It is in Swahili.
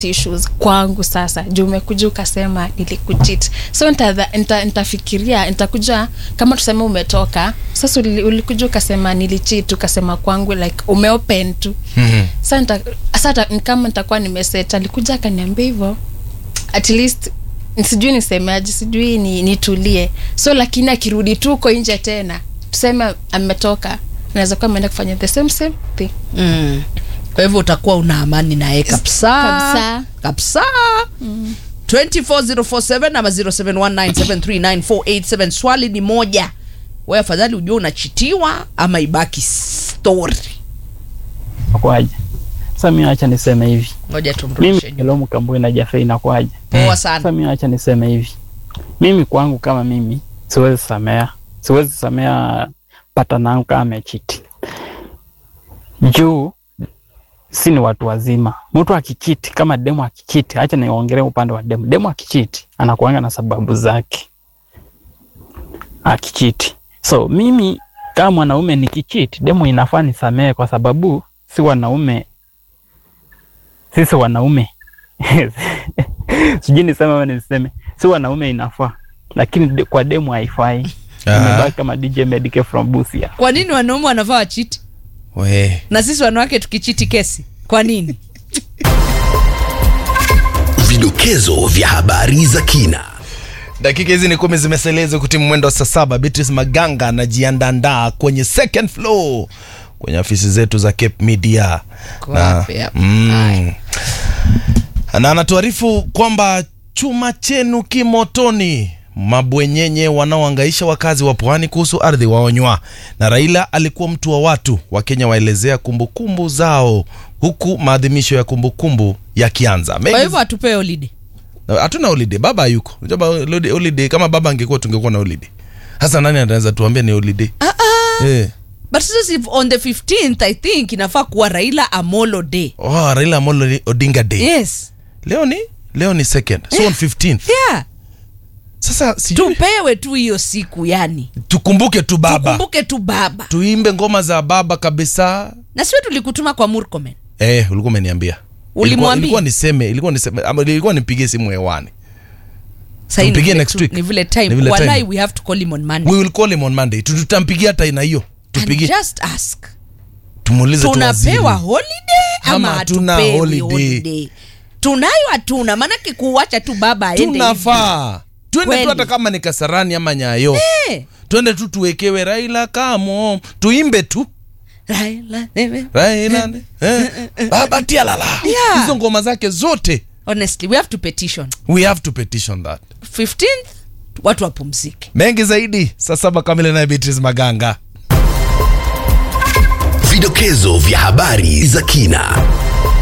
issues kwangu sasa juu umekuja ukasema nilikuchit so nitafikiria nita, nitafikiria nitakuja kama tuseme umetoka sasa uli- ulikuja ukasema nilichit ukasema kwangu like umeopen tu Mhm. sa nita- sasa ta- kama nitakuwa nimeset alikuja akaniambia hivyo at least sijui nisemeaji sijui ni, nitulie so lakini akirudi tu uko nje tena tuseme ametoka naweza kuwa ameenda kufanya the same same thing mm. kwa hivyo utakuwa una amani naye kabisa Kabisa. kabisa 24047 ama 0719739487 swali ni moja we afadhali ujua unachitiwa ama ibaki story Inakuwaje? Sasa mimi acha niseme hivi. ngoja Mimi tumrudishe nyuma. Elomu Kambui na Jafe inakuwaje? poa Sasa sana mimi acha niseme hivi. Mimi kwangu kama mimi siwezi samea. Siwezi samea patana yangu kama amechiti. Juu si ni watu wazima. Mtu akichiti kama demu akichiti, acha niongelee upande wa demu. Demu akichiti anakuanga na sababu zake. Akichiti. So mimi kama mwanaume nikichiti, demu inafaa nisamee kwa sababu si wanaume sisi wanaume sijui niseme ama niseme si wanaume inafaa lakini de, kwa demu haifai Ah. imebaki kama dj medike from busia kwa nini wanaume wanavaa wachiti We. na sisi wanawake tukichiti kesi kwa nini Vidokezo vya habari za kina. dakika hizi ni kumi zimeselezwa kutimu mwendo wa saa saba beatrice maganga anajiandandaa kwenye second floor kwenye ofisi zetu za cape media Kwa na, wapi hapa? mm, na anatuarifu kwamba chuma chenu kimotoni mabwenyenye wanaoangaisha wakazi wa pwani kuhusu ardhi waonywa na raila alikuwa mtu wa watu wakenya waelezea kumbukumbu zao huku maadhimisho ya kumbukumbu yakianza kwa Mengi hivyo atupee holiday na hatuna holiday baba hayuko Unajua ba- holiday- holiday kama baba angekuwa tungekuwa na holiday hasa nani anaweza tuambia ni holiday eh but sasa if on the 15th i think inafaa kuwa raila amolo day oh, Raila Amolo Odinga Day yes leo ni leo ni second so on 15th yeah sasa sijui tupewe tu hiyo siku yani tukumbuke tu baba tukumbuke tu baba tuimbe ngoma za baba kabisa na siwe tulikutuma kwa murkomen eh ulikuwa umeniambia ilikuwa, Ulimwambia? ilikuwa niseme ilikuwa niseme ama ilikuwa nipigie simu hewani Sahi ni Tumpigie vile next tu- week. ni vile Ni time vile walai time. we have to call him on monday we will call him on monday Tu- tutampigia hata aina hiyo and tupigie just ask tumuulize tu waziri. tunapewa holiday ama Ama hatuna hatupewi holiday. holiday tunayo hatuna maanake kuwacha tu baba aende hivi. tunafaa twende tu Kweli. hata kama ni kasarani ama nyayo Eh, twende tu tuwekewe raila kamo tuimbe tu Raila, eh, raila eh, baba tialala Yeah. hizo ngoma zake zote honestly we have to petition we have to petition that 15th watu wapumzike mengi zaidi saa saba kamili naye beatrice maganga Vidokezo vya habari za kina.